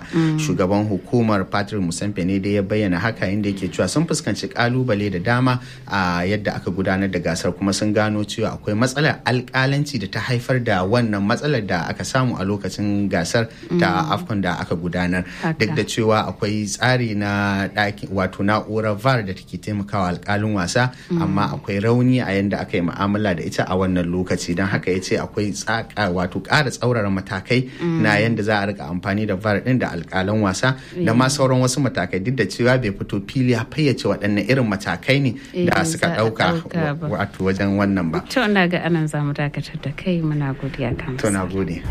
shugaban hukumar patrick musampe ne da ya bayyana haka inda yake cewa sun fuskanci kalubale da dama a yadda aka gudanar da gasar kuma sun gano cewa akwai matsalar alkalanci da ta haifar da wannan matsalar da aka samu a lokacin gasar ta afcon da aka gudanar duk da cewa akwai tsari na ɗaki wato na'urar var da take taimakawa alkalin wasa amma akwai rauni a yadda aka yi mu'amala da ita a wannan lokaci don haka ya ce akwai tsaka wato ƙara tsaurara matakai na yadda za a rika amfani da var ɗin da alkalan wasa da ma sauran wasu matakai duk da cewa bai fito fili ya fayyace waɗanne irin matakai ne da suka ɗauka wato wajen wannan ba. To na ga anan za mu dakatar da kai muna godiya kan. To na gode.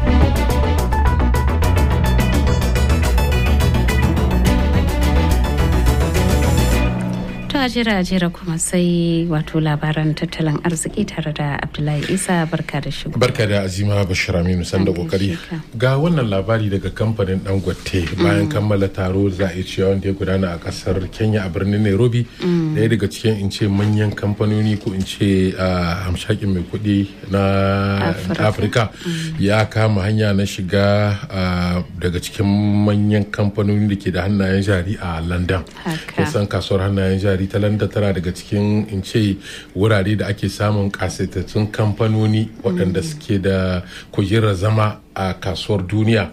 a jira jira kuma sai wato labaran tattalin arziki tare da abdullahi isa barka da shigo barka da azima bashir aminu san da kokari ga wannan labari daga kamfanin dangote bayan kammala taro za a yi cewa wanda ya gudana a kasar kenya a birnin nairobi daya daga cikin in ce manyan kamfanoni ko in ce hamshakin mai kuɗi na afirka ya kama hanya na shiga daga cikin manyan kamfanoni da ke da hannayen jari a london kusan kasuwar hannayen jari ta landa tana daga cikin in ce wurare da ake samun kasaitattun kamfanoni waɗanda suke da kujerar zama a kasuwar duniya.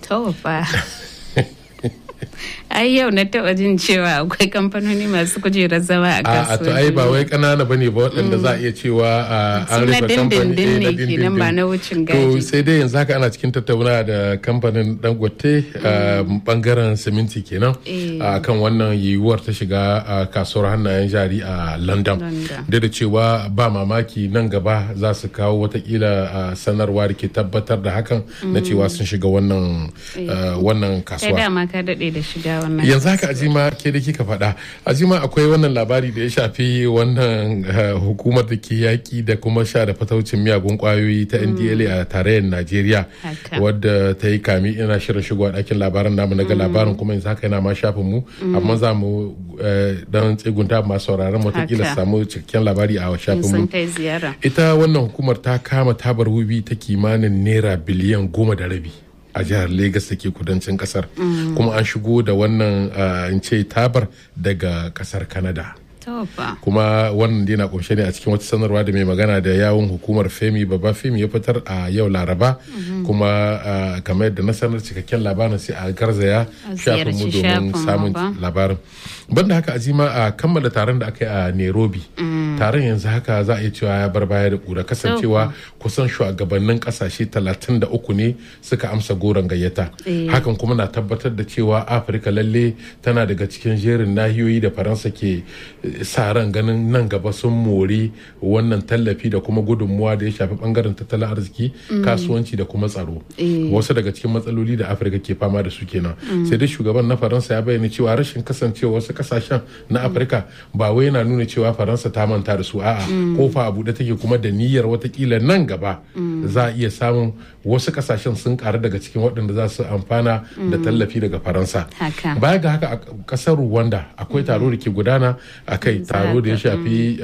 ai yau na taba jin cewa akwai kamfanoni masu kujerar zama a kasuwa. A to ai ba wai kanana ba ne ba waɗanda za a iya cewa an rufe kamfani na dindindin ba na wucin To gaji. sai dai yanzu haka ana cikin tattauna da kamfanin Dangote bangaren siminti kenan kan wannan yiwuwar ta shiga kasuwar hannayen jari a London. Da da cewa ba mamaki nan gaba za su kawo watakila sanarwa da ke tabbatar da hakan na cewa sun shiga wannan wannan kasuwa. Kai dama ka daɗe da shiga wannan yanzu haka ajima ke da kika faɗa ajima akwai wannan labari da ya shafi wannan hukumar da ke yaƙi da kuma sha da fataucin miyagun ƙwayoyi ta ndla a tarayyar najeriya wadda ta yi kami ina shirin shigowa ɗakin labaran namu na ga labarin kuma yanzu haka yana ma shafin mu amma za mu dan tsegunta masu sauraron watakila samu cikakken labari a shafin mu ita wannan hukumar ta kama tabar wubi ta kimanin naira biliyan goma da rabi a jihar Legas da ke kudancin kasar kuma an shigo da wannan in ce tabar daga kasar Canada. kuma wannan dai na kunshe ne a cikin wata sanarwa da mai magana da yawun hukumar femi baba femi ya fitar a yau laraba kuma kamar yadda na sanar cikakken labarin sai a garzaya shafin mu domin samun labarin banda haka azima a kammala taron da aka yi a nairobi taron yanzu haka za a iya cewa ya bar baya da kura kasancewa kusan shugabannin kasashe 33 ne suka amsa goron gayyata hakan kuma na tabbatar da cewa afirka lalle tana daga cikin jerin nahiyoyi da faransa ke sa ran ganin nan gaba sun mori wannan tallafi da kuma gudunmuwa da ya shafi bangaren tattalin arziki kasuwanci da kuma tsaro wasu daga cikin matsaloli da afirka ke fama da su kenan sai dai shugaban na faransa ya bayyana cewa rashin kasancewa wasu kasashen na afirka ba wai yana nuna cewa faransa ta manta da su a'a kofa a buɗe take kuma da niyyar watakila nan gaba za a iya samun wasu kasashen sun karu daga cikin waɗanda za su amfana da tallafi daga faransa baya ga haka a ƙasar rwanda akwai taro da ke gudana a kai taro da ya shafi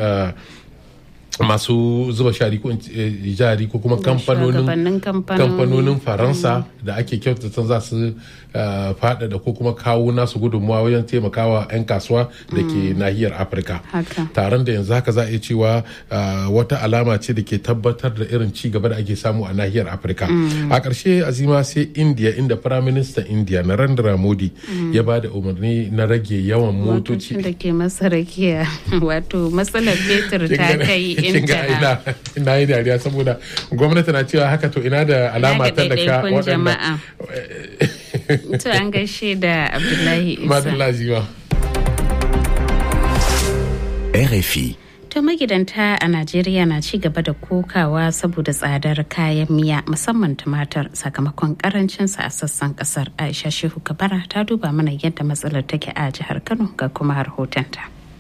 masu zuba shari ko jari ko kuma kamfanonin faransa da ake kyautata za su faɗaɗa ko kuma kawo nasu gudunmuwa wajen taimakawa 'yan kasuwa da ke nahiyar afirka taron da yanzu haka za a iya cewa wata alama ce da ke tabbatar da irin ci gaba da ake samu a nahiyar afirka a ƙarshe azima sai india inda firaministan india narendra modi ya ba da umarni na rage yawan motoci da ke masa rakiya wato matsalar fetur ta kai intaha ina yi dariya saboda gwamnati na cewa haka to ina da alama ta da ka waɗanda to an gaishe da abdullahi isa madalla RFI To magidanta a Najeriya na ci gaba da kokawa saboda tsadar kayan miya musamman tumatir sakamakon karancinsa a sassan kasar. Aisha Shehu Kabara ta duba mana yadda matsalar take a jihar Kano ga kuma rahotonta.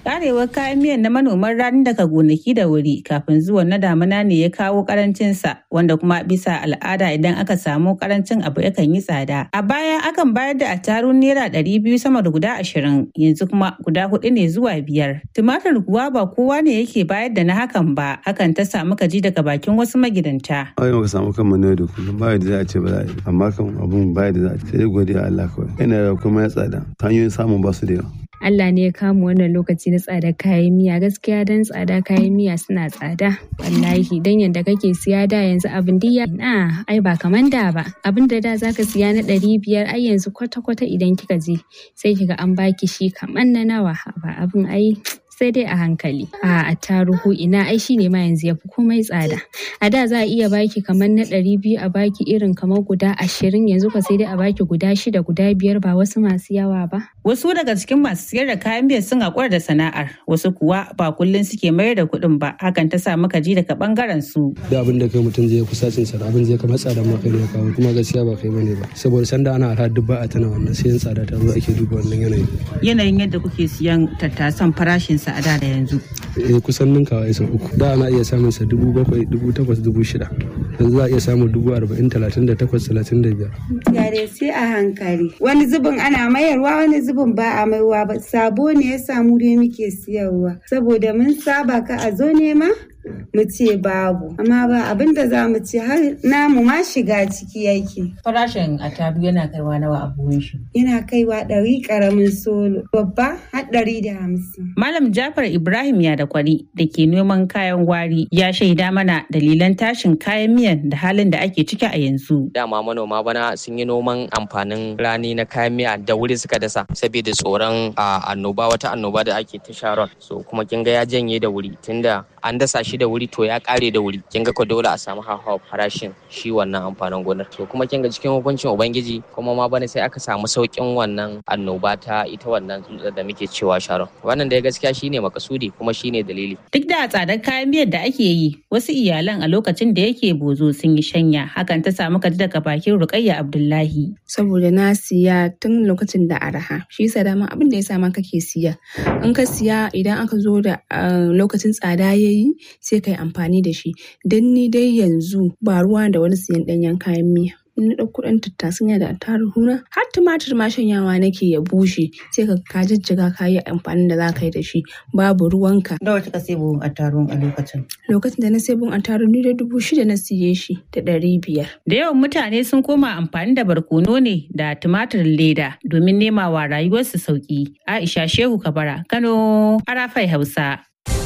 Karewar kayan miyan na manoman rani daga gonaki da wuri kafin zuwan na damuna ne ya kawo karancinsa wanda kuma bisa al'ada idan aka samu karancin abu yakan yi tsada. A baya akan bayar da attarun naira ɗari biyu sama da guda ashirin yanzu kuma guda hudu ne zuwa biyar. Tumatir kuwa ba kowa ne yake bayar da na hakan ba hakan ta samu kaji daga bakin wasu magidanta. Ai muka samu kan ne da kullum ba da za a ce ba za a yi amma kan abun ba da za a ce sai godiya Allah kawai. Yana da kuma ya tsada hanyoyin samun ba su da yawa. Allah ne ya kama wannan lokaci na tsadar kayan miya gaskiya dan tsada kayan miya suna tsada wallahi dan yadda kake siya da yanzu abin diya na ai ba kaman da ba abin da da zaka siya na ɗari biyar ai yanzu kwata kwata idan kika je sai kiga an baki shi kaman na nawa ba abin ai sai dai a hankali a attaruhu ina ai shine ma yanzu yafi komai tsada a da za a iya baki kamar na ɗari biyu a baki irin kamar guda ashirin yanzu ka sai dai a baki guda shida guda biyar ba wasu masu yawa ba Wasu daga cikin masu siyar da kayan miya sun haƙura da sana'ar, wasu kuwa ba kullum suke mayar da kuɗin ba, hakan ta sa muka ji daga ɓangaren su. Da abin da kai mutum zai kusacin sa abin zai kamar tsada ma kai ne kawo kuma gaskiya ba kai bane ba. Saboda sanda ana ara duk ba a tana wannan sai tsada ta zo ake duba wannan yanayi. Yanayin yadda kuke siyan tattasan farashin sa a da da yanzu. Eh kusan ninkawa ya uku. Da ana iya samun sa dubu bakwai, dubu takwas, dubu shida. Yanzu za a iya samun dubu arba'in, talatin da takwas, talatin da biyar. Yare sai a hankali. Wani zubin ana mayarwa wani zubin ba a maiwa ba sabo ne ya samu dai muke siyarwa saboda mun saba ka a zo nema mu ce babu amma ba abin da za mu ce har namu ma shiga ciki yake. Farashin atabu yana kaiwa nawa a buhun shi. Yana kaiwa ɗari ƙaramin solo babba har ɗari da hamsin. Malam Jafar Ibrahim ya da kwari da ke noman kayan gwari ya shaida mana dalilan tashin kayan miyan da halin da ake ciki a yanzu. Dama manoma bana sun yi noman amfanin rani na kayan miya da wuri suka dasa saboda tsoron annoba wata annoba da ake ta sharon. So kuma kin ga ya janye da wuri tunda an dasa shi da wuri to ya kare da wuri kin ga ko dole a samu hawa farashin shi wannan amfanin gonar to kuma kin ga cikin hukuncin ubangiji kuma ma bana sai aka samu saukin wannan annoba ta ita wannan tsutsar da muke cewa sharon wannan da gaskiya shine makasudi kuma shine dalili duk da tsadar kayan miyar da ake yi wasu iyalan a lokacin da yake bozo sun yi shanya hakan ta samu kaji daga bakin rukayya abdullahi saboda na siya tun lokacin da araha shi yasa dama abin da ya sa ma kake siya in ka siya idan aka zo da lokacin tsada ya yi sai ka yi amfani da shi don ni dai yanzu ba ruwa da wani siyan ɗanyen kayan miya in na ɗauko ɗan tattasin da attaruhu na har tumatir ma shanyawa nake ya bushe sai ka ka jijjiga ka yi amfanin da za ka yi da shi babu ruwanka. Da wata ka sai buhun attaruhun a lokacin? Lokacin da na sai buhun attaruhu da dubu shida na siye shi da ɗari biyar. Da yawan mutane sun koma amfani da barkono ne da tumatir leda domin nema wa rayuwarsu sauki. Aisha Shehu Kabara, Kano, Arafai Hausa.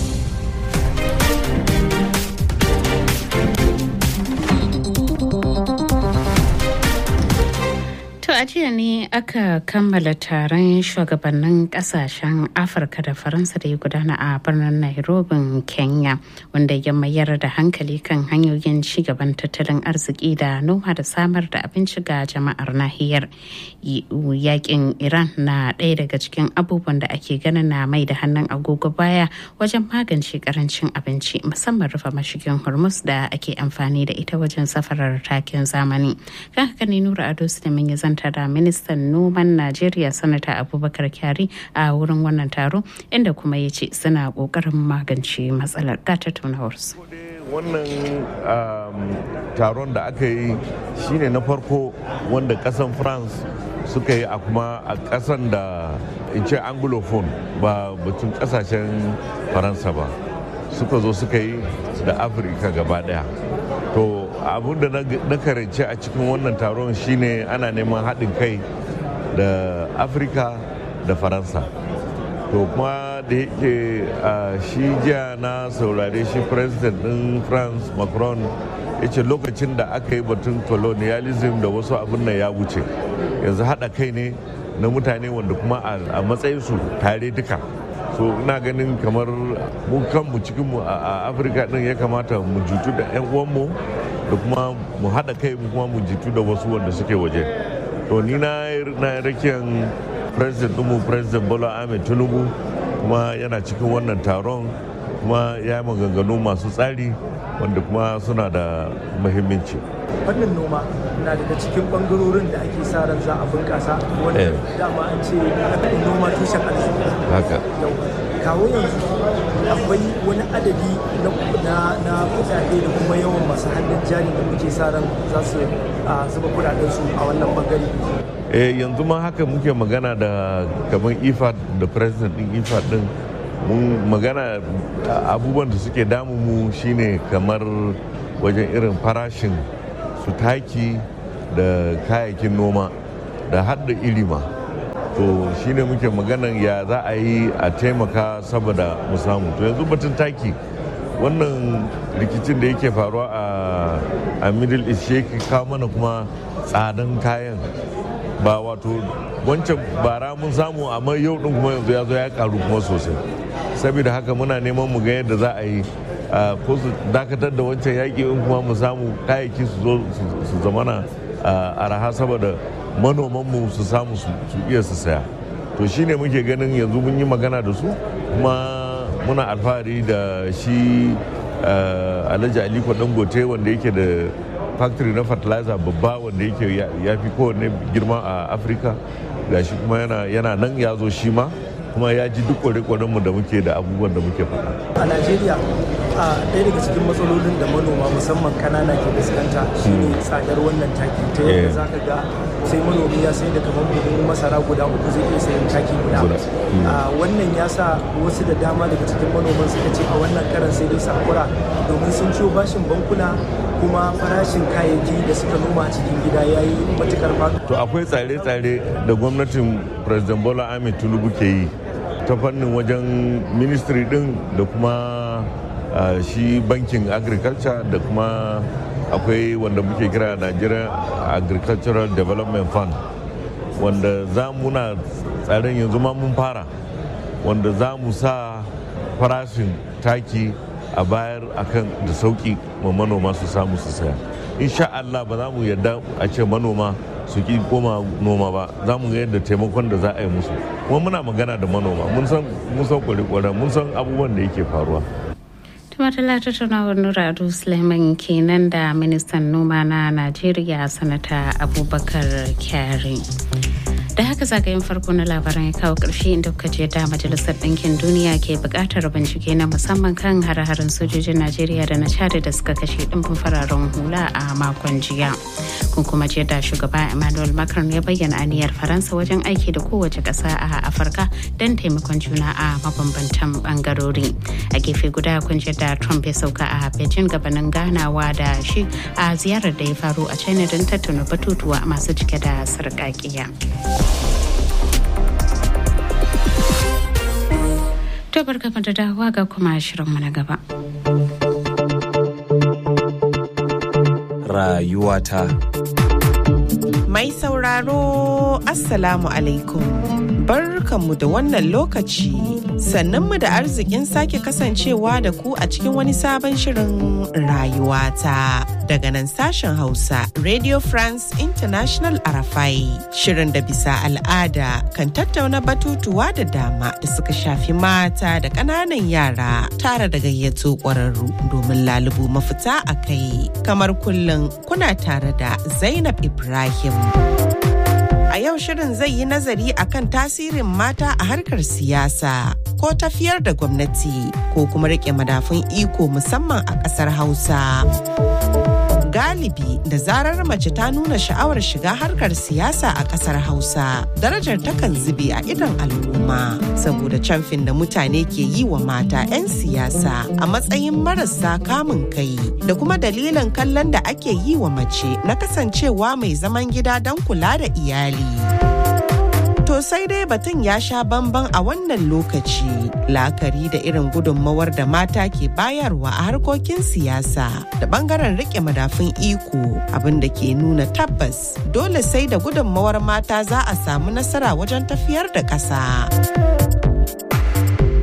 To a jiya ne aka kammala taron shugabannin kasashen Afirka da Faransa da ya gudana a birnin Nairobi, Kenya, wanda ya mayar da hankali kan hanyoyin cigaban tattalin arziki da noma da samar da abinci ga jama'ar nahiyar. Yakin Iran na ɗaya daga cikin abubuwan da ake ganin na mai da hannun agogo baya wajen magance karancin abinci musamman rufe mashigin Hormuz da ake amfani da ita wajen safarar takin zamani. Kan haka ne Nura Ado Suleiman ya zanta da ministan noman Najeriya sanata Abubakar Kyari a wurin wannan taro inda kuma ya ce suna kokarin magance matsalar ga tattaunawarsu. wannan taron da aka yi shine na farko wanda kasan france suka yi a kuma a kasan da in ce anglophone ba batun kasashen faransa ba suka zo suka yi da afirka gaba daya to abin da na karance a cikin wannan taron shine ana neman haɗin kai da afirka da faransa to kuma da yake shi jiya na saurare shi president ɗin france macron ya ce lokacin da aka yi batun colonialism da wasu abin nan ya wuce yanzu haɗa kai ne na mutane wanda kuma a matsayinsu tare duka so ina ganin kamar mu kanmu cikinmu a afirka din ya kamata mu jutu da 'yan uwanmu da kuma mu haɗa kai mu kuma mu jitu da wasu wanda suke waje to ni na rakiyan president ɗinmu president bola ahmed tinubu kuma yana cikin wannan taron kuma ya yi maganganu masu tsari wanda kuma suna da muhimmanci fannin noma na daga cikin bangarorin da ake sa ran za a bunƙasa wanda dama an ce noma tushen arziki haka kawo yanzu akwai wani adadi na kudade da kuma yawan masu hannun jari da muke sa ran za su zuba kudaden su a wannan bangare eh yanzu ma haka muke magana da kamar ifad da president din ifad din mun magana abubuwan da suke damu mu shine kamar wajen irin farashin su taki da kayayyakin noma da hadda ilima to shine muke maganan ya za a yi a taimaka saboda mu samu to yanzu batun taki wannan rikicin da yake faruwa a middle east shi kawo mana kuma tsadan kayan ba wato wancan bara mun samu amma yau din kuma yanzu ya zo ya karu kuma sosai saboda haka muna neman mu ga yadda za a yi ko su dakatar da wancan yaƙi in kuma mu samu kayayyaki su zo su zamana araha saboda manomanmu su samu su iya su saya to shine muke ganin yanzu mun yi magana da su kuma muna alfahari da shi alhaji aliko dangote wanda yake da factory na fertilizer babba wanda yake ya fi kowanne girma a afirka gashi kuma yana nan ya zo shi ma kuma ya ji duk kware mu da muke da abubuwan da muke faɗa. a najeriya a ɗaya daga cikin matsalolin da manoma musamman kanana ke fuskanta shine tsadar wannan taki ta yadda za ka ga sai manomi ya sai da kamar buhun masara guda uku zai iya sayan taki guda wannan ya sa wasu da dama daga cikin manoman suka ce a wannan karan sai dai sakura domin sun ciwo bashin bankuna kuma farashin kayayyaki da suka noma a cikin gida ya yi matukar faɗo. to akwai tsare-tsare da gwamnatin president bola ahmed tinubu ke yi ta fannin wajen ministry din da kuma Uh, shi bankin agriculture da kuma akwai wanda muke kira Nigerian agricultural development fund wanda za muna tsarin yanzu ma mun fara wanda za mu sa farashin taki a bayar akan da sauki ma manoma su samu su saya insha Allah ba za mu yarda a ce manoma su ki koma noma ba za mu ga yadda taimakon da za a yi musu kuma muna magana da manoma mun san mun san kware mun san abubuwan da yake faruwa Tumatala tattaunawar Nura Ado Suleiman kenan da ministan noma na Najeriya sanata Abubakar Kyari. da haka zagayen farko na labaran ya kawo ƙarshe inda kuka je da majalisar ɗinkin duniya ke buƙatar bincike na musamman kan hare-haren sojojin najeriya da na chad da suka kashe ɗimbin fararen hula a makon jiya kun kuma je da shugaba emmanuel macron ya bayyana aniyar faransa wajen aiki da kowace ƙasa a afirka don taimakon juna a mabambantan bangarori a gefe guda kun je da trump ya sauka a beijing gabanin ganawa da shi a ziyarar da ya faru a china don tattauna batutuwa masu cike da sarƙaƙiya. To barka da dawowa ga kuma shirinmu na gaba. Rayuwata. Mai sauraro Assalamu alaikum. Barkanmu da wannan lokaci. Sannanmu da arzikin sake kasancewa da ku a cikin wani sabon shirin rayuwata. Daga nan sashen Hausa Radio France International Arafai. Shirin da bisa al'ada kan tattauna batutuwa da dama da suka shafi mata da ƙananan yara tare da gayyato ƙwararru domin lalubu mafita a kai. Kamar kullum kuna tare da Zainab Ibrahim. A yau shirin zai yi nazari akan tasirin mata a harkar siyasa ko tafiyar da gwamnati ko kuma rike madafun iko musamman a ƙasar Hausa. Galibi da zarar mace ta nuna sha'awar shiga harkar siyasa a ƙasar Hausa, darajar takan zube a idon al'umma saboda camfin da mutane ke yi wa mata 'yan siyasa a matsayin marasa kamun kai da kuma dalilin kallon da ake yi wa mace na kasancewa mai zaman gida don kula da iyali. To sai dai batun ya sha bamban a wannan lokaci la'akari da irin gudunmawar da mata ke bayarwa a harkokin siyasa da bangaren rike madafun iko abin da ke nuna tabbas dole sai da gudunmawar mata za a samu nasara wajen tafiyar da ƙasa.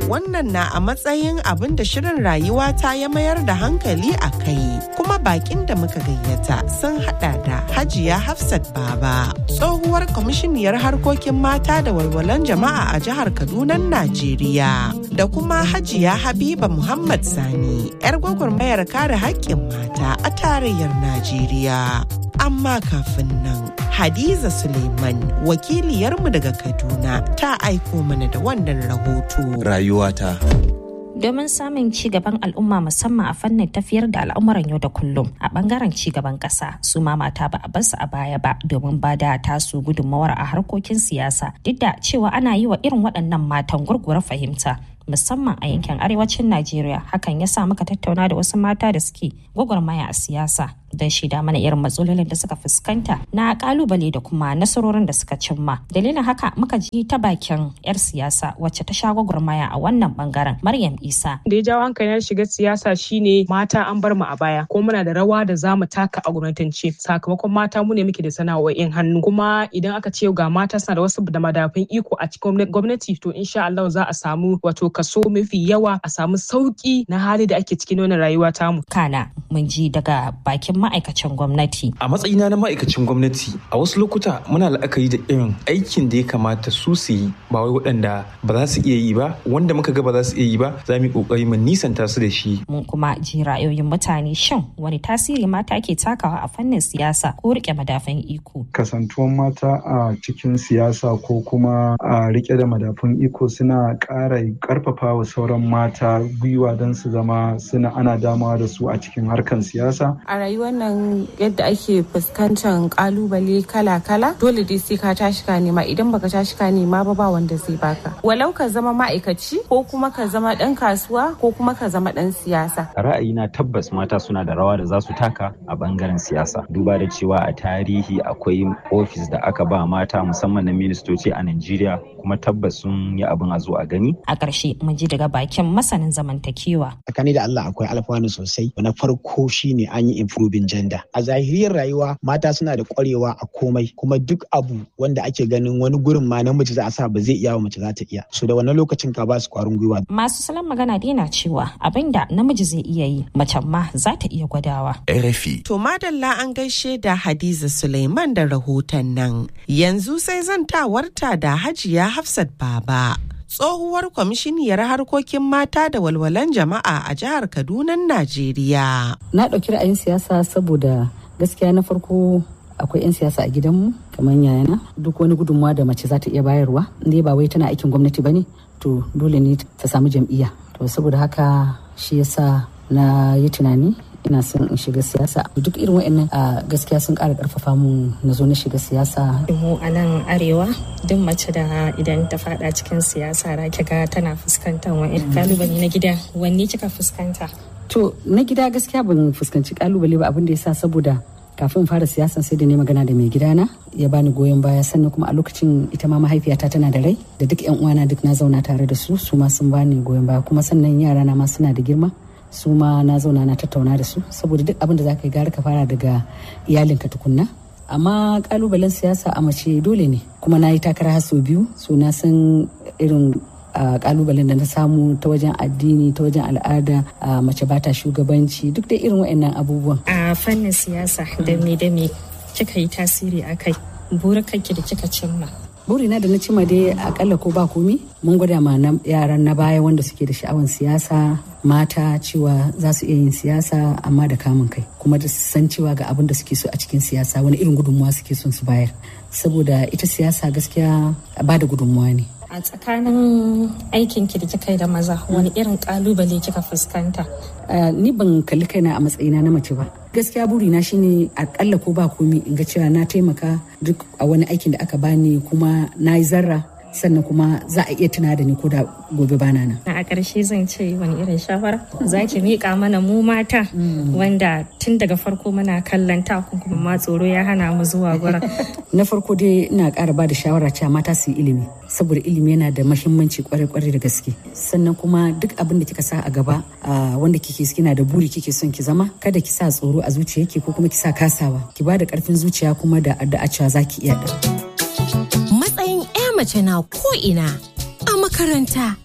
wannan na a matsayin abin da shirin rayuwa ta ya mayar da hankali a kai kuma bakin da muka gayyata sun hada da hajiya hafsat baba tsohuwar kwamishiniyar harkokin mata da walwalan jama'a a jihar kaduna najeriya da kuma hajiya habiba muhammad sani yar gwagwarmayar kare haƙƙin mata a tarayyar najeriya amma kafin nan hadiza suleiman wakiliyarmu daga kaduna ta aiko mana da wannan rahoto rayuwata domin samun ci gaban al'umma musamman a fannin tafiyar da al'amuran yau da kullum a bangaren ci gaban kasa su ma mata ba a basu a baya ba domin ba da tasu gudunmawar a harkokin siyasa duk da cewa ana yi wa irin waɗannan matan gurgura fahimta musamman a yankin arewacin Najeriya hakan ya sa muka tattauna da wasu mata da suke gwagwarmaya a siyasa don shida mana irin matsalolin da suka fuskanta na kalubale da kuma nasarorin da suka cimma dalilin haka muka ji ta bakin yar siyasa wacce ta sha gwagwarmaya a wannan bangaren Maryam Isa da ya jawo hankalin shiga siyasa shine mata an bar mu a baya ko muna da rawa da za mu taka a gwamnatance sakamakon mata mu ne muke da sana'o'in hannu kuma idan aka ce ga mata suna da wasu da madafin iko a cikin gwamnati to insha Allah za a samu wato kaso mafi yawa a samu sauki na hali da ake cikin wannan rayuwa tamu. Kana mun ji daga bakin ma'aikacin gwamnati. A matsayina na ma'aikacin gwamnati a wasu lokuta muna la'akari da irin aikin da ya kamata su su yi ba wai waɗanda ba za su iya yi ba wanda muka ga ba za su iya yi ba za mu yi ƙoƙari mu nisanta su da shi. Mun kuma ji ra'ayoyin mutane shin wani tasiri mata ke takawa a fannin siyasa ko riƙe madafan iko. Kasantuwan mata a cikin siyasa ko kuma a riƙe da madafun iko suna ƙara karfafa wa sauran mata gwiwa don su zama suna ana damawa da su a cikin harkan siyasa. A rayuwar nan yadda ake fuskantar kalubale kala-kala dole dai sai ka tashi ka nema idan baka tashi ka nema ba ba wanda zai baka. Walau ka zama ma'aikaci ko kuma ka zama dan kasuwa ko kuma ka zama dan siyasa. Ra'ayina tabbas mata suna da rawa da za su taka a bangaren siyasa. Duba da cewa a tarihi akwai ofis da aka ba mata musamman na ministoci a Najeriya kuma tabbas sun yi abin a zo a gani. A ƙarshe mun ji daga bakin masanin zamantakewa. Tsakani da Allah akwai alfanu sosai. Na farko shine an yi improving gender. A zahiriyar rayuwa mata suna da ƙwarewa a komai kuma duk abu wanda ake ganin wani gurin ma namiji za a sa ba zai iya wa mace za ta iya. So da wannan lokacin ka ba su ƙwarin gwiwa. Masu salon magana dai na cewa abin da namiji zai iya yi mace ma za ta iya gwadawa. RFI. To madalla an gaishe da Hadiza Suleiman da rahoton nan. Yanzu sai zantawarta da Hajiya Hafsat Baba. tsohuwar kwamishiniyar harkokin mata da walwalan jama'a a jihar Kaduna, Najeriya. Na ɗauki ra'ayin siyasa saboda gaskiya na farko akwai 'yan siyasa a gidanmu kamar yayana duk wani gudunmawa da mace za ta iya bayarwa inda ba wai tana aikin gwamnati ba ne to dole ne ta samu jam'iyya to saboda haka shi yasa na yi tunani ina son in shiga siyasa duk irin wa'annan a gaskiya sun ƙara ƙarfafa mu na zo na shiga siyasa mu a nan arewa duk mace da idan ta fada cikin siyasa da ga tana fuskantar wani kalubale na gida wanne kika fuskanta to na gida gaskiya ban fuskanci kalubale ba abin da yasa saboda kafin fara siyasa sai da ne magana da mai gidana ya bani goyon baya sannan kuma a lokacin ita ma mahaifiyata tana da rai da duk yan uwana duk na zauna tare da su su ma sun bani goyon baya kuma sannan yara na ma suna da girma su ma na zauna na tattauna da su saboda duk abin da za ka yi gara ka fara daga iyalinka tukunna amma kalubalen siyasa a mace dole ne kuma na yi takara har sau biyu so na san irin kalubalen da na samu ta wajen addini ta wajen al'ada mace bata shugabanci duk da irin waɗannan abubuwan a fannin siyasa da me da me kika yi tasiri a kai burukanki da kika cimma burina da na cima dai akalla ko ba komi mun gwada ma yaran na baya wanda suke da sha'awan siyasa mata cewa za su iya yin siyasa amma da kamun kai kuma da san cewa ga abin da suke so a cikin siyasa wani irin gudunmuwa suke son su bayar saboda ita siyasa gaskiya ba da gudunmuwa ne a tsakanin aikin ki da kika yi da maza wani irin kalubale kika fuskanta ni ban kalli kaina a matsayina na mace ba gaskiya burina shine akalla ko ba komi in ga cewa na taimaka duk a wani aikin da aka bani kuma na yi zarra sannan kuma za a iya tuna da ni ko da gobe bana nan. A ƙarshe zan ce wani irin shawara za ki miƙa mana mu mata wanda tun daga farko muna kallon takun kuma ma tsoro ya hana mu zuwa gurin. Na farko dai ina ƙara ba da shawara cewa mata su yi ilimi saboda ilimi yana da mahimmanci kwarai-kwarai da gaske. Sannan kuma duk abin da kika sa a gaba wanda kike kina da buri kike son ki zama kada ki sa tsoro a zuciyarki ko kuma ki sa kasawa ki ba da ƙarfin zuciya kuma da addu'a cewa za ki iya matsayin 'ya mace na ko'ina a makaranta a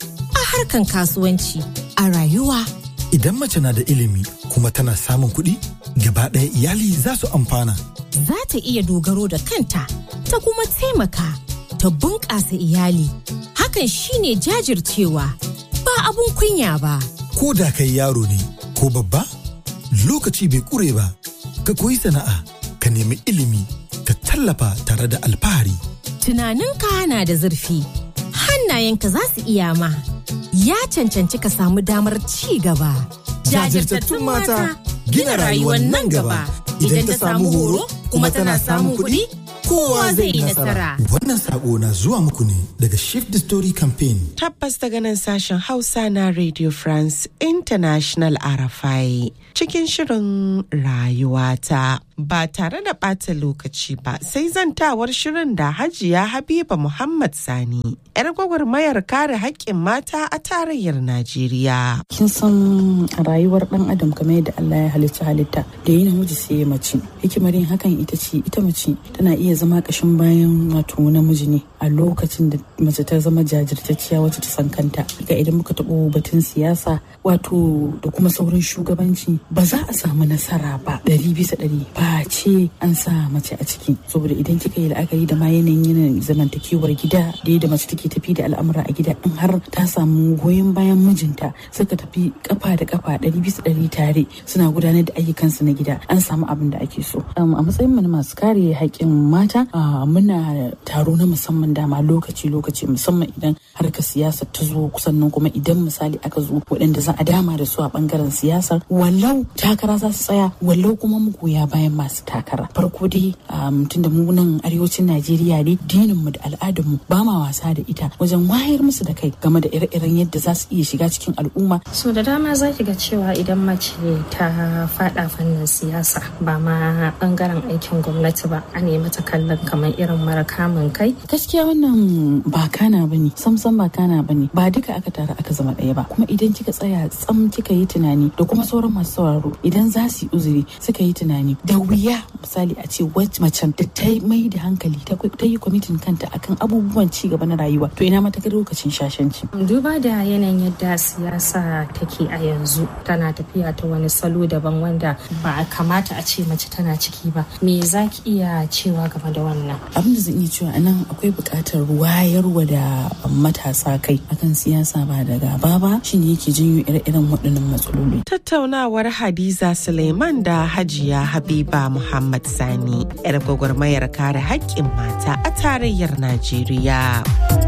harkan kasuwanci, a rayuwa. Idan mace na da ilimi kuma tana samun kuɗi, gaba ɗaya iyali za su amfana. Za ta iya dogaro da kanta, ta kuma taimaka, ta bunƙasa iyali. Hakan shine jajircewa, ba abun kunya ba. Ko da kai yaro ne ko babba, lokaci bai ƙure ba, ka koyi sana'a, ka nemi ilimi, ka tallafa tare da alfahari. Tunaninka na da zurfi, hannayenka za su iya ma. Ya cancanci ka samu damar ci gaba. Jajirtattun mata gina rayuwar nan gaba. Idan ta samu horo kuma tana samun kuɗi, kowa zai yi nasara. Wannan sako na zuwa muku ne daga Shift the Story Campaign. Tabbas daga nan sashen Hausa na Radio France International RFI cikin shirin rayuwata. Ba tare da ɓata lokaci ba sai zantawar shirin da Hajiya Habiba Muhammad Sani, 'yar gwagwarmayar kare haƙƙin mata a tarayyar Najeriya. Kin san rayuwar ɗan adam kamar yadda Allah ya halitta halitta da yi namiji sai ya mace. Hikimar yin hakan ita ce ita mace tana iya zama ƙashin bayan wato namiji ne a lokacin da mace ta zama jajirtacciya wacce ta san kanta. Ga idan muka taɓo batun siyasa wato da kuma sauran shugabanci ba za a samu nasara ba ɗari bisa ɗari ba ce an sa mace a ciki saboda idan kika yi la'akari da ma yanayin yanayin zamantakewar gida da yadda mace take tafi da al'amura a gida in har ta samu goyon bayan mijinta suka tafi kafa da kafa ɗari bisa ɗari tare suna gudanar da ayyukansu na gida an samu abin da ake so a matsayin mu na masu kare haƙƙin mata muna taro na musamman dama lokaci lokaci musamman idan harkar siyasa ta zo sannan kuma idan misali aka zo waɗanda za a dama da su a ɓangaren siyasar wallau takara za su tsaya wallau kuma mu goya bayan masu takara farko dai tun da mu nan arewacin najeriya ne dinin mu da al'adar mu ba ma wasa da ita wajen wayar musu da kai game da ire-iren yadda za su iya shiga cikin al'umma so da dama za ki ga cewa idan mace ta fada fannin siyasa ba ma bangaren aikin gwamnati ba a nemi ta kallon kamar irin mara kamun kai gaskiya wannan ba kana bane samsam ba kana bane ba duka aka tara aka zama ɗaya ba kuma idan kika tsaya tsam kika yi tunani da kuma sauran masu sauraro idan za su yi uzuri suka yi tunani da wuya misali a ce wacce macen da ta mai da hankali ta yi kwamitin kanta akan abubuwan ci gaba na rayuwa to ina mata lokacin shashanci. duba da yanayin yadda siyasa take a yanzu tana tafiya ta wani salo daban wanda ba a kamata a ce mace tana ciki ba me za ki iya cewa game da wannan abin da zan iya cewa anan akwai buƙatar wayarwa da matasa kai akan siyasa ba da gaba ba shine yake janyo ire-iren waɗannan matsaloli tattaunawar hadiza suleiman da hajiya habiba muhammad sani yar gwagwarmayar kare haƙƙin mata a tarayyar najeriya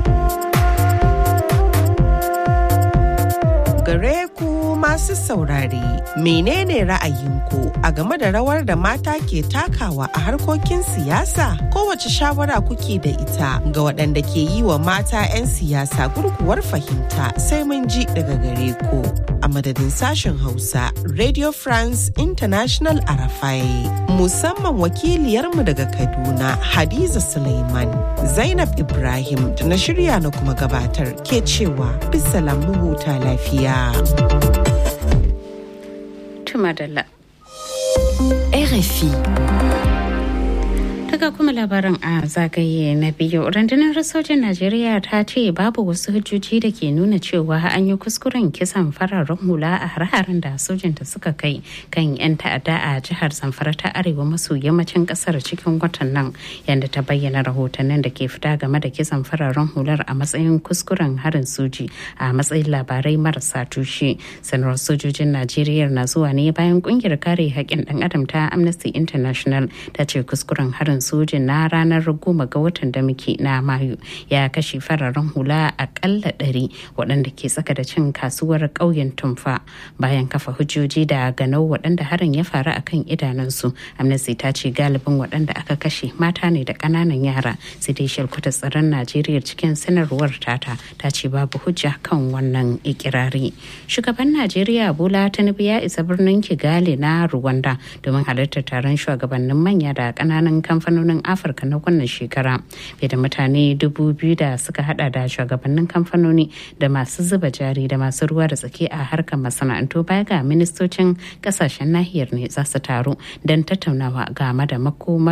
gare ku masu saurare menene ra'ayinku a game da rawar da mata ke takawa a harkokin siyasa kowace shawara kuke da ita ga waɗanda ke yi wa mata 'yan siyasa gurguwar fahimta sai mun ji daga gare ku a madadin sashen hausa radio france international arafai musamman wakiliyarmu daga kaduna hadiza suleiman zainab ibrahim da na shirya na kuma gabatar ke cewa bisa lamu huta lafiya Tumadala. RFI. Daga kuma labarin a zagaye na biyu rundunar sojin Najeriya ta ce babu wasu hujjoji da ke nuna cewa an yi kuskuren kisan fararen hula a har-haren da sojinta suka kai kan 'yan ta'adda a jihar Zamfara ta arewa maso yammacin kasar cikin watan nan yadda ta bayyana rahotannin da ke fita game da kisan fararen hular a matsayin kuskuren harin soji a matsayin labarai marasa tushe. Sanarwar sojojin Najeriya na zuwa ne bayan kungiyar kare haƙƙin ɗan adam ta Amnesty International ta ce kuskuren harin sojin na ranar goma ga watan da muke na mayu ya kashe fararen hula akalla ɗari waɗanda ke tsaka da cin kasuwar ƙauyen tumfa bayan kafa hujjoji da ganau waɗanda harin ya faru akan idanunsu amnesty ta ce galibin waɗanda aka kashe mata ne da ƙananan yara sai dai shalkwata tsaron najeriya cikin sanarwar tata ta ce babu hujja kan wannan ikirari shugaban najeriya bola tinubu ya isa birnin kigali na rwanda domin halartar taron shugabannin manya da ƙananan kamfanin kamfanonin afirka na wannan shekara fiye da mutane dubu biyu da suka hada da shugabannin kamfanoni da masu zuba jari da masu ruwa da tsaki a harkar masana'antu baya ga ministocin kasashen nahiyar ne za su taru don tattaunawa game da makomar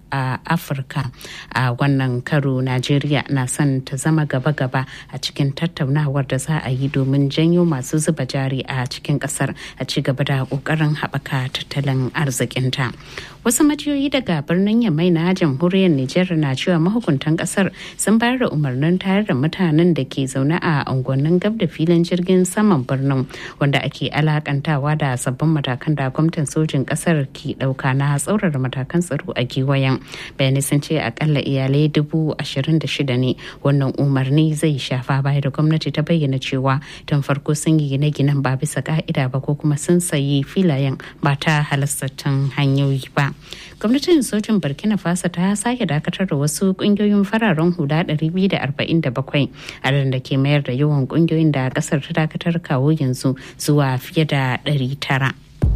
a afirka a wannan karo najeriya na son ta zama gaba-gaba a cikin tattaunawar da za a yi domin janyo masu zuba jari a cikin kasar a ci gaba da kokarin haɓaka tattalin arzikinta wasu majiyoyi daga birnin yamai na jamhuriyar nijar na cewa mahukuntan kasar sun bayar da umarnin tayar da mutanen da ke zaune a unguwannin gab da filin jirgin saman birnin wanda ake alakantawa da sabbin matakan da gwamnatin sojin kasar ke dauka na tsaurara matakan tsaro a giwayen bayanai sun ce akalla iyalai dubu ashirin da shida ne wannan umarni zai shafa baya da gwamnati ta bayyana cewa tun farko sun yi gine-ginen ba bisa ka'ida ba ko kuma sun sayi filayen ba ta halastattun hanyoyi ba gwamnatin sojin burkina faso ta sake dakatar da wasu kungiyoyin fararen hula 247 a da ke mayar da yawan kungiyoyin da kasar ta dakatar kawo yanzu zuwa fiye da 900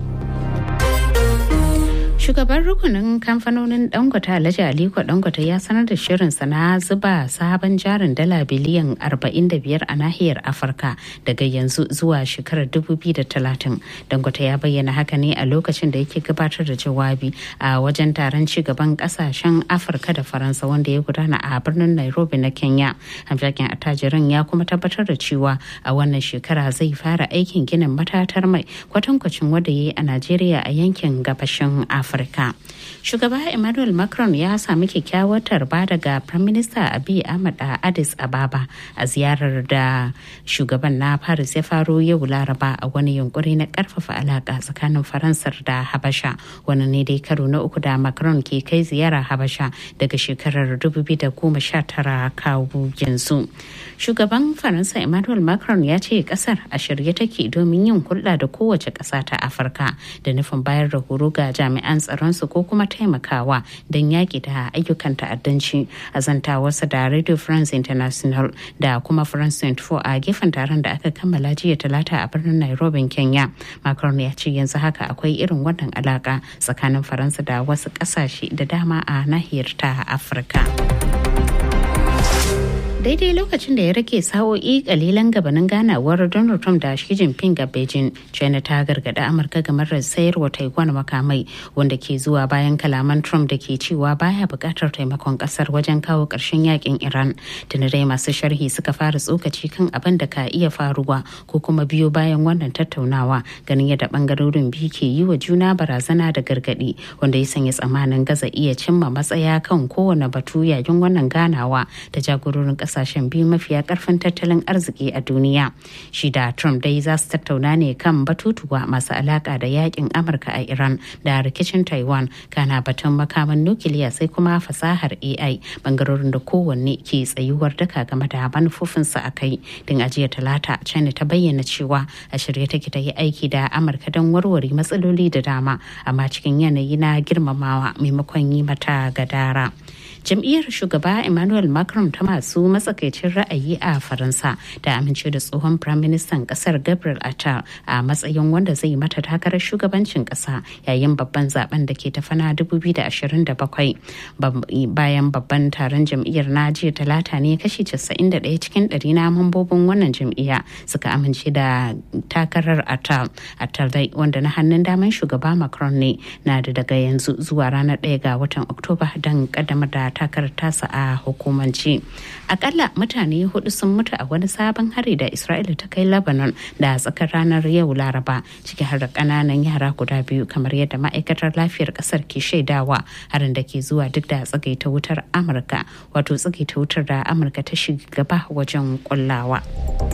Shugaban rukunin kamfanonin Dangote Alhaji Aliko Dangote ya sanar da shirinsa na zuba sabon jarin dala biliyan 45 a nahiyar Afirka daga yanzu zuwa shekarar 2030. Dangote ya bayyana haka ne a lokacin da yake gabatar da jawabi a wajen taron cigaban kasashen Afirka da Faransa wanda ya gudana a birnin Nairobi na Kenya. Hamshakin attajirin ya kuma tabbatar da cewa a wannan shekara zai fara aikin ginin matatar mai kwatankwacin wanda ya yi a Najeriya a yankin gabashin Afirka. Afirka. Shugaba Emmanuel Macron ya sami kyakkyawar tarba daga Prime Minister Abiy Ahmed a Addis Ababa a ziyarar da shugaban na Paris ya faro yau Laraba a wani yunkuri na karfafa alaka tsakanin Faransar da Habasha. Wani ne dai karo na uku da Macron ke kai ziyara Habasha daga shekarar 2019 kawo yanzu. Shugaban Faransa Emmanuel Macron ya ce kasar a shirye take domin yin hulɗa da kowace ƙasa ta Afirka da nufin bayar da horo ga jami'an tsaronsu ko kuma taimakawa don yaƙi da ayyukan ta'addanci a zantawarsa da radio france international da kuma france 24 a gefen taron da aka kammala jiya talata a birnin nairobi kenya macron ya ce yanzu haka akwai irin wannan alaka tsakanin faransa da wasu ƙasashe da dama a nahiyar ta afirka. daidai lokacin da ya rage sa'o'i kalilan gabanin ganawar donald trump da shi jinping a beijing china ta gargada amurka game da sayarwa taiwan makamai wanda ke zuwa bayan kalaman trump da ke cewa baya bukatar taimakon kasar wajen kawo karshen yakin iran tuni dai masu sharhi suka fara tsokaci kan abin da ka iya faruwa ko kuma biyo bayan wannan tattaunawa ganin yadda bangarorin biyu ke yi wa juna barazana da gargadi wanda ya sanya tsammanin gaza iya cimma matsaya kan kowane batu yayin wannan ganawa da jagororin kasashen biyu mafiya karfin tattalin arziki a duniya shi da trump dai za su tattauna ne kan batutuwa masu alaka da yakin amurka a iran da rikicin taiwan kana batun makaman nukiliya sai kuma fasahar ai bangarorin da kowanne ke tsayuwar daka game da manufofinsa a kai din ajiya talata china ta bayyana cewa a shirye take ta yi aiki da amurka don warware matsaloli da dama amma cikin yanayi na girmamawa maimakon yi mata gadara. jam'iyyar shugaba emmanuel macron ta masu matsakaicin ra'ayi a faransa ta amince da tsohon firaministan kasar gabriel attal a matsayin wanda zai mata takarar shugabancin kasa yayin babban zaben da ke tafana 2027 bayan babban taron jam'iyyar na jiya talata ne kashi 91 cikin 100 na mambobin wannan jam'iyya suka amince da takarar attal attal dai wanda na hannun daman shugaba macron ne na da daga yanzu zuwa ranar 1 ga watan oktoba don kaddamar da takarar tasa a hukumance akalla mutane hudu sun mutu a wani sabon hari da isra'ila ta kai lebanon da tsakar ranar yau laraba ciki har da kananan yara guda biyu kamar yadda ma'aikatar lafiyar kasar ke shaidawa harin da ke zuwa duk da tsagaita wutar amurka wato tsagaita wutar da amurka ta shiga gaba wajen kullawa.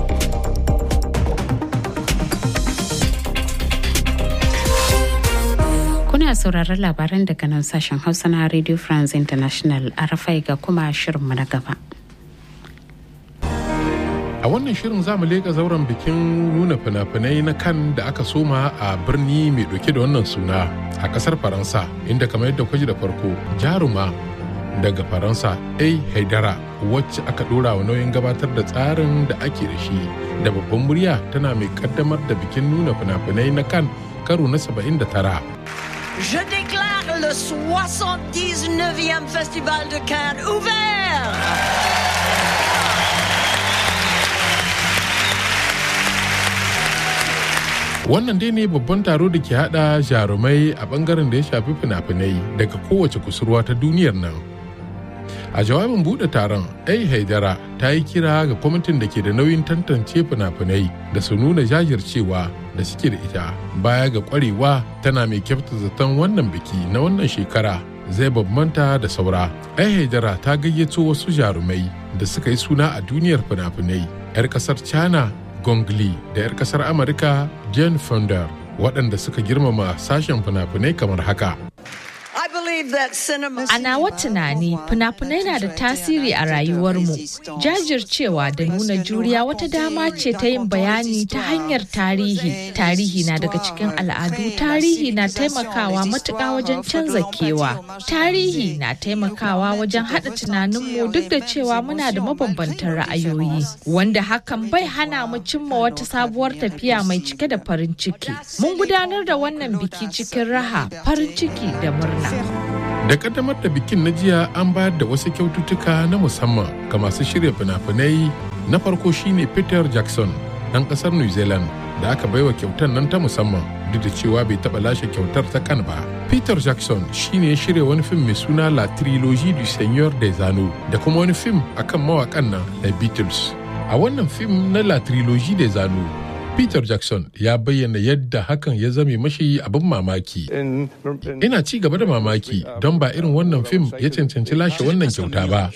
Kuna sauraron labaran daga nan sashen Hausa na Radio France International arafai ga kuma shirinmu na gaba. A wannan shirin za mu leƙa zauren bikin nuna fina-finai na kan da aka soma a birni mai ɗauke da wannan suna a ƙasar Faransa inda kamar yadda kwaji da farko jaruma daga Faransa A. Haidara wacce aka ɗora wa nauyin gabatar da tsarin da ake da shi da babban murya tana mai kaddamar da bikin nuna fina-finai na kan karo na 79. Je déclare le 79e Festival de Cannes ouvert. wannan dai ne babban taro da ke hada jarumai a bangaren da ya shafi fina-finai daga kowace kusurwa ta duniyar nan a jawabin bude taron ai haidara ta yi kira ga kwamitin da ke da nauyin tantance fina-finai da su nuna jajircewa da suke da ita baya ga kwarewa tana mai kyauta zaton wannan biki na wannan shekara zai bambanta da saura ai haidara ta gayyato wasu jarumai da suka yi suna a duniyar fina-finai 'yar kasar china Gong Li da 'yar kasar Amurka Jane Fonda waɗanda suka girmama sashen fina-finai kamar haka. A nawa tunani fina-finai na da tasiri a rayuwarmu. Jajircewa da nuna juriya wata dama ce ta yin bayani ta hanyar tarihi. Tarihi na daga cikin al'adu, tarihi na taimakawa matuƙa wajen canza kewa. Tarihi na taimakawa wajen haɗa tunaninmu duk da cewa muna da mabambantan ra'ayoyi. Wanda hakan bai hana mu cimma wata sabuwar tafiya mai cike da farin ciki. Mun gudanar da wannan biki cikin raha, farin ciki da murna. Da kaddamar da bikin na jiya an bayar da wasu kyaututtuka na musamman ga masu shirya fina-finai na farko shine Peter Jackson ɗan ƙasar New Zealand da aka baiwa kyautar nan ta musamman duk da cewa bai taɓa lashe kyautar ta kan ba. Peter Jackson shine ya shirya wani fim mai suna La Trilogie du Seigneur des Anneaux da kuma wani fim akan mawakan nan The Beatles. A wannan fim na La Trilogie des Anneaux Peter Jackson ya bayyana yadda hakan ya zame mashi abin mamaki. Ina ci gaba da mamaki don ba irin wannan fim ya cancanci lashe wannan kyauta ba.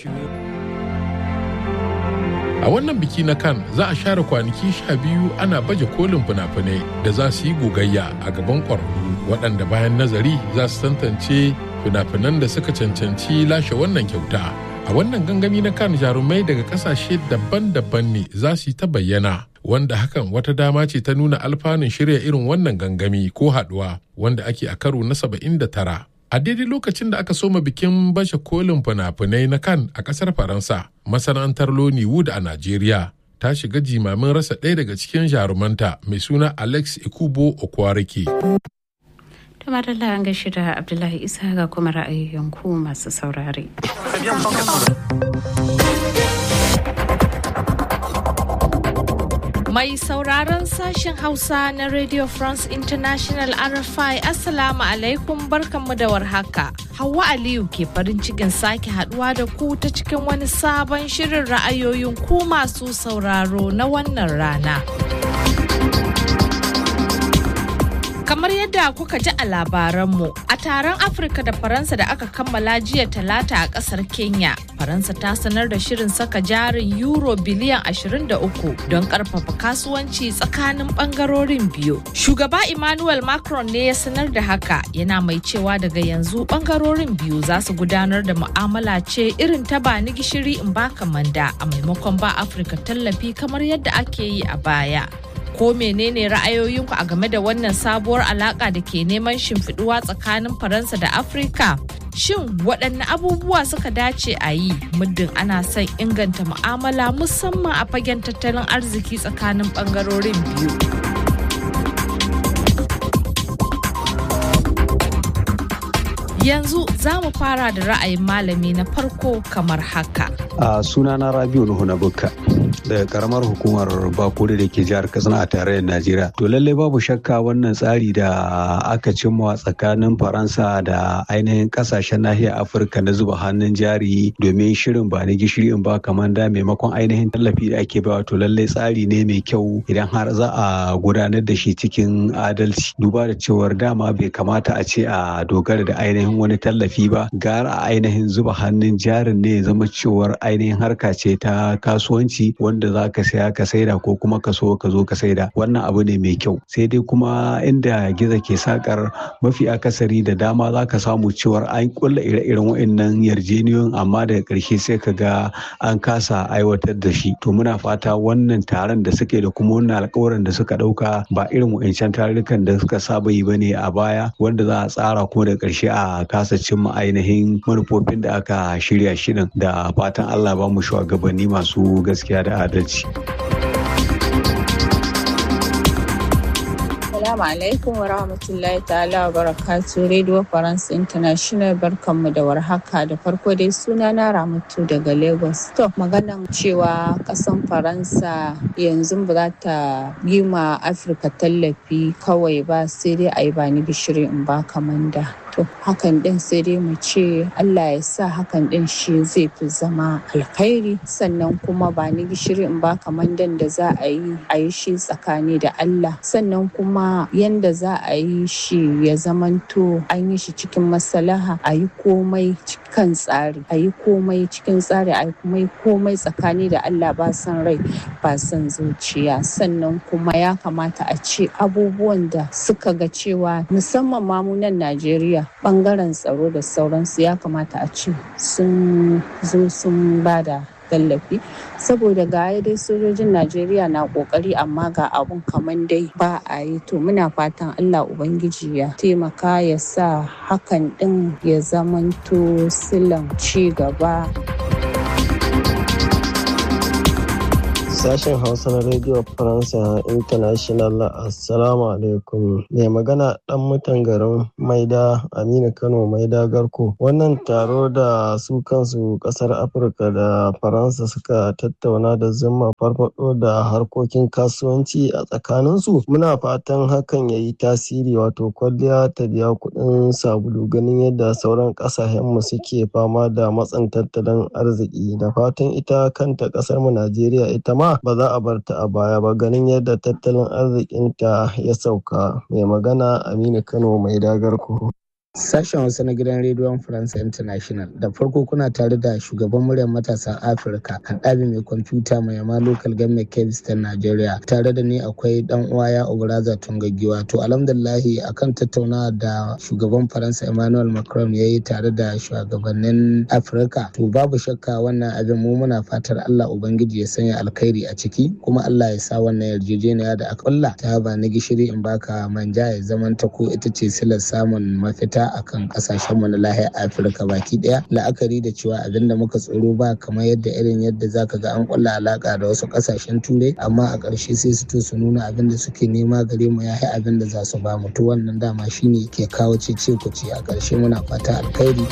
A wannan biki na kan za a share kwanaki sha biyu ana baje kolin fina-finai da za su yi gogayya a gaban ƙwararru waɗanda bayan nazari za su tantance fina-finan da suka cancanci lashe wannan kyauta. A wannan gangami na kan jarumai daga ƙasashe daban-daban ne za su yi ta bayyana. wanda hakan wata dama ce ta nuna alfanun shirya irin wannan gangami ko haduwa wanda ake a karo na 79 a daidai lokacin da aka soma bikin bashe kolin fina-finai na kan a kasar faransa masana'antar Wood a najeriya ta shiga jimamin rasa ɗaya daga cikin jarumanta mai suna alex ikubo okwarike Tumarala an gashi da Abdullahi Isa ga kuma ra'ayoyin ku masu saurare. Mai sauraron sashen Hausa na Radio France International RFI Assalamu alaikum barkanmu da warhaka. Hauwa Aliyu ke farin cikin sake haduwa da ku ta cikin wani sabon shirin ra'ayoyin ku masu sauraro na wannan rana. Kamar yadda kuka ji a labaranmu, a taron Afirka da Faransa da aka kammala jiya talata a kasar Kenya, Faransa ta sanar da shirin saka jarin Euro biliyan 23 don karfafa kasuwanci tsakanin bangarorin biyu. Shugaba Emmanuel Macron ne ya sanar da haka yana mai cewa daga yanzu bangarorin biyu za su gudanar da mu'amala ce irin ta ba ni gishiri in baka manda a maimakon ba Afirka tallafi kamar yadda ake yi a baya. ko menene ra'ayoyinku a game da wannan sabuwar alaka da ke neman shimfiduwa tsakanin faransa da afirka shin waɗanne abubuwa suka dace a yi muddin ana son inganta mu'amala musamman a fagen tattalin arziki tsakanin ɓangarorin biyu yanzu za mu fara da ra'ayin malami na farko kamar haka a sunana rabiu nuhu na bukka daga karamar hukumar bakure da ke jihar katsina a tarayyar najeriya to lallai babu shakka wannan tsari da aka cimma tsakanin faransa da ainihin kasashen nahiyar afirka na zuba hannun jari domin shirin ba ni gishiri in ba kamar da maimakon ainihin tallafi da ake bawa to lallai tsari ne mai kyau idan har za a gudanar da shi cikin adalci duba da cewar dama bai kamata a ce a dogara da ainihin wani tallafi ba gara a ainihin zuba hannun jarin ne ya zama cewar ainihin harka ce ta kasuwanci wanda za ka saya ka saida ko kuma ka so ka zo ka saida wannan abu ne mai kyau sai dai kuma inda giza ke sakar mafi akasari da dama za ka samu cewar an kulla ire-iren wa'annan yarjeniyoyin amma daga ƙarshe sai ka ga an kasa aiwatar da shi to muna fata wannan taron da suke da kuma wannan alkawarin da suka ɗauka ba irin wa'ancan tarurrukan da suka saba yi bane a baya wanda za a tsara kuma daga ƙarshe a kasa cimma ainihin manufofin da aka shirya shirin da fatan Allah ba mu shugabanni masu gaskiya da adalci. Assalamu Assalamu alaikum wa rahmatullahi ta'ala wa barakatu Radio France International barkanmu da warhaka da farko dai suna na Ramatu daga Lagos. To maganan cewa kasan Faransa yanzu ba za ta yi ma Afirka tallafi kawai ba sai dai a yi bani gishiri in ba kamanda. To hakan din sai dai mu ce Allah ya sa hakan din shi zai fi zama alkhairi sannan kuma ba ni gishiri in ba kamandan da za a yi a yi shi tsakani da Allah sannan kuma yanda za a yi shi ya zamanto an yi shi cikin maslaha a yi komai cikin tsari a yi komai cikin tsari a yi komai komai tsakani da Allah ba san rai ba san zuciya sannan kuma ya kamata a ce abubuwan da suka ga cewa musamman mamunan Najeriya bangaren tsaro da sauransu ya kamata a ce sun zo sun bada tallafi saboda ga dai sojojin najeriya na kokari amma ga abun kaman dai ba a yi to muna fatan allah ubangiji ya taimaka ya sa hakan din ya zamanto silan ci gaba Sashen Hausa na Radio Faransa International Assalamu alaikum. Mai magana ɗan mutan garin Maida Aminu Kano Maida Garko. Wannan taro da su kansu ƙasar Afirka da Faransa suka tattauna da zuma farfado da harkokin kasuwanci a tsakaninsu. Muna fatan hakan ya yi tasiri wato kwalliya ta biya kuɗin sabulu ganin yadda sauran ƙasashenmu suke fama da matsin tattalin arziki. Da fatan ita kanta ƙasarmu Najeriya ita ma ba za a bar ta a baya ba ganin yadda tattalin arzikinta ya sauka mai magana aminu kano mai dagar ku Sashen Hausa na gidan rediyon France International da farko kuna tare da shugaban muryar matasan Afirka haɗabi mai kwamfuta mai yama local government kebis ta Najeriya tare da ni akwai dan uwa ya Obraza Tungaggiwa to alhamdulillahi akan tattaunawa da shugaban Faransa Emmanuel Macron ya yi tare da shugabannin Afirka to babu shakka wannan abin mu muna fatar Allah Ubangiji ya sanya alkhairi a ciki kuma Allah ya sa wannan yarjejeniya da aka kulla ta ba na gishiri in baka manja ya zamanta ko ita ce silar samun mafita akan kasashen mu na lahiyar afirka baki daya la'akari da cewa abin da muka tsoro ba kamar yadda irin yadda zaka ga an kulla alaka da wasu kasashen turai amma a ƙarshe sai su to su nuna abin da suke nema gare mu yayi abin da za su ba mu to wannan dama shine ke kawo cece kuce a ƙarshe muna fata alkhairi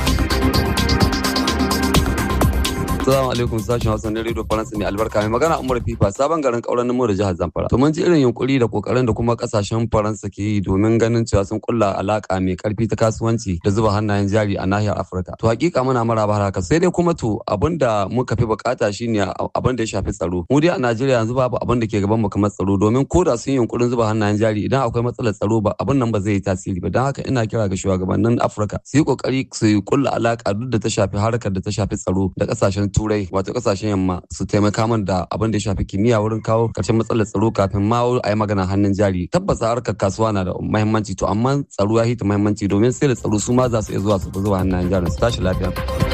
Assalamu alaikum sashen Hausa na Radio Faransa mai albarka mai magana Umar Fifa sabon garin kauran nemo da jihar Zamfara. To mun ji irin yunkuri da kokarin da kuma kasashen Faransa ke yi domin ganin cewa sun kulla alaka mai karfi ta kasuwanci da zuba hannayen jari a nahiyar Afirka. To hakika muna maraba haka sai dai kuma to abinda muka fi bukata shine abin da ya shafi tsaro. Mu dai a Najeriya yanzu babu abin da ke gaban mu kamar tsaro domin ko da sun yi yunkurin zuba hannayen jari idan akwai matsalar tsaro ba abin nan ba zai yi tasiri ba don haka ina kira ga shugabannin Afirka su yi kokari su kulla alaka duk da ta shafi harkar da ta shafi tsaro da kasashen turai wato kasashen yamma su taimaka min da abin da ya shafi kimiyya wurin kawo karshen matsalar tsaro kafin ma a yi magana hannun jari tabbas harkar kasuwa na da muhimmanci to amma tsaro ya hita muhimmanci domin sai da tsaro su ma za su iya zuwa su zuwa hannun jarin su tashi lafiya.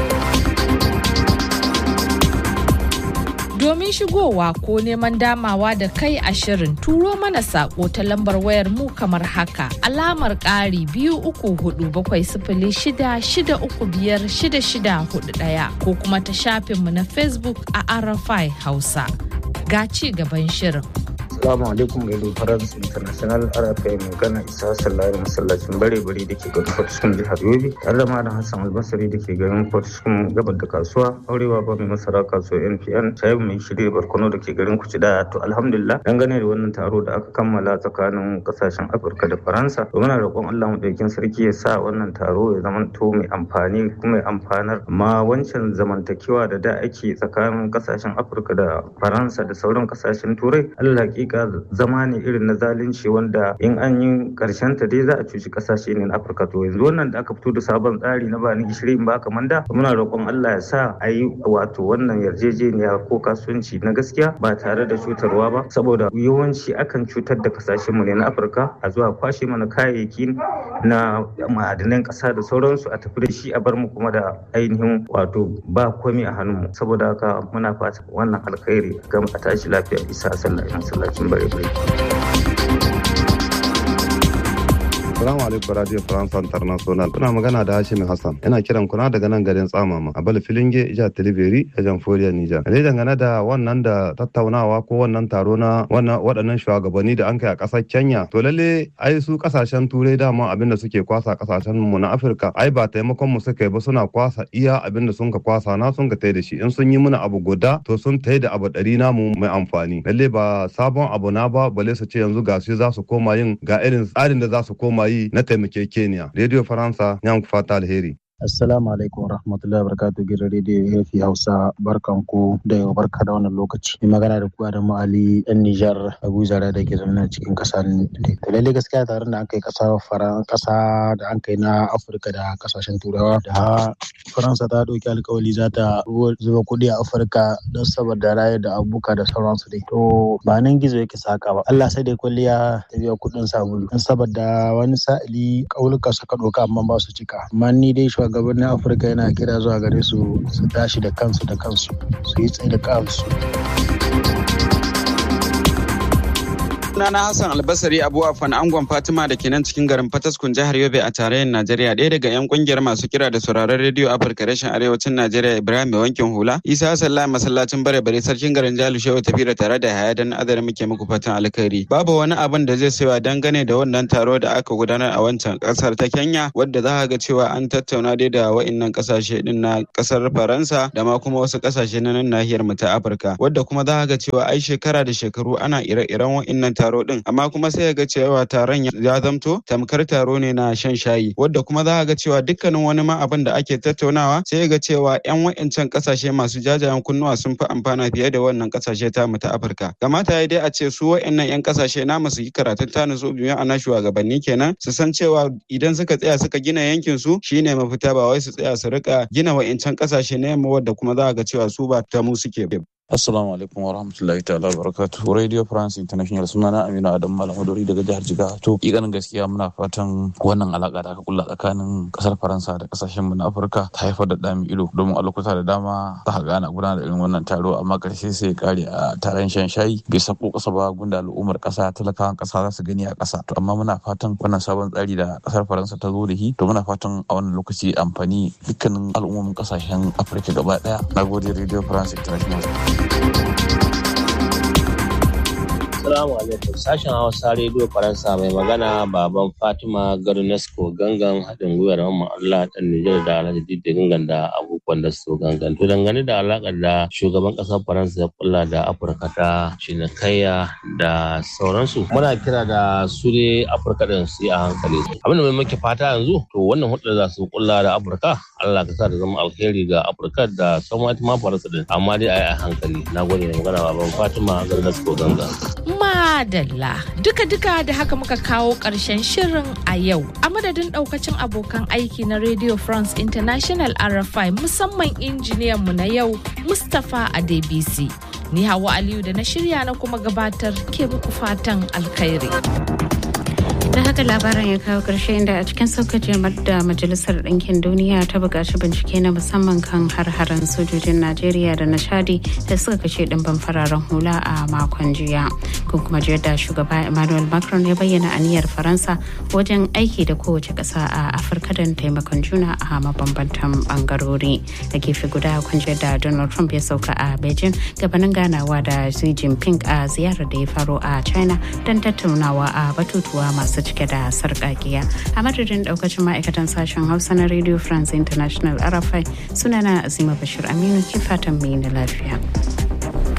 Domin shigowa ko neman damawa da kai a shirin turo mana sako ta lambar wayar mu kamar haka alamar ƙari biyu uku hudu bakwai sifili shida shida uku biyar shida shida hudu ɗaya ko kuma ta shafinmu na Facebook a Arafai Hausa. Ga ci gaban shirin. Assalamu alaikum Radio France International RFI mai gana Isa Sallari masallacin bare bare da ke garin Fortiskun jihar Yobe tare da Malam Hassan Albasari da ke garin Fortiskun gabar da kasuwa aurewa ba mai masara kasuwa NPN Shaibu mai shirya barkono da ke garin Kucida to alhamdulillah dangane da wannan taro da aka kammala tsakanin kasashen Afirka da Faransa to muna roƙon Allah mu daukin sarki ya sa wannan taro ya zama to mai amfani kuma mai amfanar amma wancan zamantakewa da da ake tsakanin kasashen Afirka da Faransa da sauran kasashen Turai Allah hakika zama ne irin na zalunci wanda in an yi karshen ta dai za a cuci kasashe ne na Afirka to yanzu wannan da aka fito da sabon tsari na bani gishiri in baka manda muna roƙon Allah ya sa a yi wato wannan yarjejeniya ko kasuwanci na gaskiya ba tare da cutarwa ba saboda yawanci akan cutar da kasashen mu ne na Afirka a zuwa kwashe mana kayayyaki na ma'adanan ƙasa da sauransu a tafi da shi a bar mu kuma da ainihin wato ba komai a hannunmu saboda haka muna fata wannan alkhairi ga a tashi lafiya isa sallah masallacin bare bare Assalamu alaikum Radio France International. Kuna magana da Hashim Hassan. Ina kiran kuna daga nan garin Tsamama a Bala Filinge, Jihar Tilibiri, a Jamhuriyar Nijar. Dai dangane da wannan da tattaunawa ko wannan taro na wannan waɗannan shugabanni da an kai a ƙasar Kenya. To lalle ai su ƙasashen Turai dama abin da suke kwasa ƙasashen mu na Afirka. Ai ba taimakon mu suka yi ba suna kwasa iya abin da sun ka kwasa na sun ka tai da shi. In sun yi mana abu guda to sun tai da abu ɗari namu mai amfani. Lalle ba sabon abu na ba bale su ce yanzu ga su za su koma yin ga irin tsarin da za su koma yi na taimakekeniya. Radio Faransa, yan fata alheri. Assalamu alaikum warahmatullahi wabarakatuh gidan rediyo Hefi Hausa barkan ku da yau barka da wannan lokaci. Mai magana da kuwa da Ali ɗan Nijar Abu Zara da ke zaune cikin ƙasa To lalle gaskiya taron da an kai ƙasa faran ƙasa da an kai na Afirka da ƙasashen Turawa da Faransa ta ɗauki alkawali za ta zuba kuɗi a Afirka don saboda rayar da abubuwa da sauransu dai. To ba nan gizo yake saka ba. Allah sai dai kwalliya ta biya kuɗin sabulu. Don saboda wani sa'ili ƙauluka suka ɗauka amma ba su cika. Amma ni dai shugabannin afirka yana kira zuwa gare su su tashi da kansu da kansu su yi tsaye da kansu Sunana Hassan Albasari Abu Afan Angon Fatima da ke nan cikin garin Fataskun jihar Yobe a tarayyar Najeriya ɗaya daga 'yan kungiyar masu kira da sauraron rediyo Afirka rashin arewacin Najeriya Ibrahim mai wankin hula Isa Hassan Lai masallacin bare bare sarkin garin Jalu Shehu Tafira tare da Haya dan adar muke muku fatan alkhairi. Babu wani abin da zai sayo dangane da wannan taro da aka gudanar a wancan kasar ta Kenya wadda za ga cewa an tattauna dai da wa'innan kasashe din na kasar Faransa da ma kuma wasu kasashe na nan nahiyar mu ta Afirka wadda kuma za ga cewa ai shekara da shekaru ana ire-iren wa'innan taro din amma kuma sai ga cewa taron ya zamto tamkar taro ne na shan shayi wadda kuma za ga cewa dukkanin wani ma abin da ake tattaunawa sai ga cewa yan wa'incan kasashe masu jajayen kunnuwa sun fi amfana fiye da wannan kasashe ta mu ta Afirka kamata ya dai a ce su wa'annan yan kasashe na su yi karatun ta nutsu biyu ana shugabanni kenan su san cewa idan suka tsaya suka gina yankin su shine mafita ba wai su tsaya su rika gina wa'incan kasashe na yamma wadda kuma za ga cewa su ba ta mu suke Assalamu alaikum wa rahmatullahi ta'ala wa barakatuhu. Radio France International sunana Aminu Adam Malam Maduri daga jihar Jigawa. To, ƙiƙanin gaskiya muna fatan wannan alaƙa da aka kulla tsakanin ƙasar Faransa da ƙasashen mu na Afirka ta haifar da dami ido domin a lokuta da dama za ka gana gudanar da irin wannan taro amma ƙarshe sai ya kare a taron shan shayi bai sako ƙasa ba gunda al'ummar ƙasa talakawan ƙasa za su gani a ƙasa. To, amma muna fatan wannan sabon tsari da ƙasar Faransa ta zo da shi to muna fatan a wannan lokaci amfani dukkanin al'ummomin ƙasashen Afirka gaba ɗaya. Na gode Radio France International. Assalamu alaikum sashen Hausa Radio Faransa mai magana baban Fatima Garunesco gangan haɗin gwiwar Mamman Allah ɗan Nijar da Alhaji Diddi gangan da abubuwan da su gangan. To dangane da alaƙar da shugaban ƙasar Faransa ya kulla da Afirka ta cinikayya da sauransu. Muna kira da su ne Afirka ɗin su yi a hankali. Abin da mai muke fata yanzu to wannan hulɗar za su kulla da Afirka Allah ka sa da zama alheri ga Afirka da sauran ma Faransa ɗin amma dai a yi a hankali. Na gode da magana baban Fatima Garunesco gangan. Madalla duka-duka da haka muka kawo ƙarshen shirin a yau a madadin ɗaukacin abokan aiki na Radio France International RFI musamman injiniyan mu na yau Mustapha Adebisi. Ni Hawa Aliyu da na shirya na kuma gabatar ke muku fatan alkhairi. da haka labaran ya kawo ƙarshe inda a cikin saukacin da majalisar ɗinkin duniya ta buƙaci bincike na musamman kan har-haren sojojin najeriya da na chadi da suka kashe ɗimbin fararen hula a makon jiya kun kuma ji da shugaba emmanuel macron ya bayyana aniyar faransa wajen aiki da kowace ƙasa a afirka don taimakon juna a mabambantan ɓangarori da gefe guda kun ji da donald trump ya sauka a beijing gabanin ganawa da xi jinping a ziyarar da ya faro a china don tattaunawa a batutuwa masu cike da sarƙaƙiya a madadin ɗaukacin ma'aikatan sashen hausa na radio france international rfi sunana azima bashir aminu ke fatan mai na lafiya.